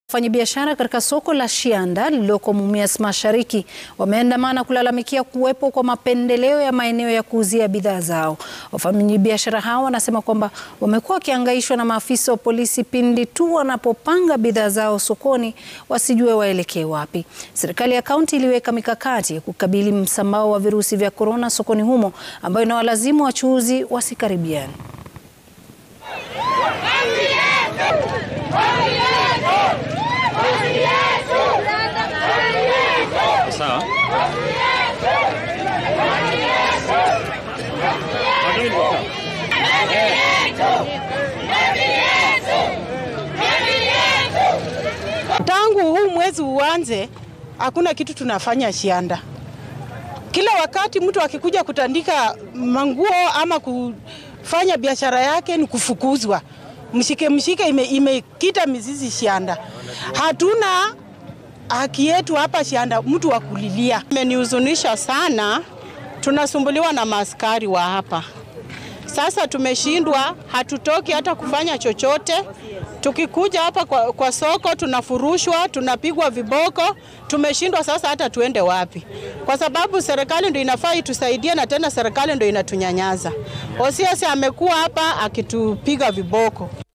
Wafanyabiashara katika soko la Shianda lililoko Mumias Mashariki wameandamana kulalamikia kuwepo kwa mapendeleo ya maeneo ya kuuzia bidhaa zao. Wafanyabiashara hao wanasema kwamba wamekuwa wakihangaishwa na maafisa wa polisi pindi tu wanapopanga bidhaa zao sokoni wasijue waelekee wapi. Serikali ya kaunti iliweka mikakati ya kukabili msambao wa virusi vya korona sokoni humo ambayo inawalazimu wachuuzi wasikaribiane. Sawa. Tangu huu mwezi uanze, hakuna kitu tunafanya Shianda. Kila wakati mtu akikuja kutandika manguo ama kufanya biashara yake ni kufukuzwa. Mshike mshike ime, imekita mizizi Shianda. Hatuna haki yetu hapa Shianda, mtu wa kulilia. Imenihuzunisha sana, tunasumbuliwa na maaskari wa hapa. Sasa tumeshindwa, hatutoki hata kufanya chochote. Tukikuja hapa kwa, kwa soko tunafurushwa, tunapigwa viboko. Tumeshindwa sasa hata tuende wapi, kwa sababu serikali ndio inafaa itusaidie, na tena serikali ndio inatunyanyaza. Osiasi amekuwa hapa akitupiga viboko.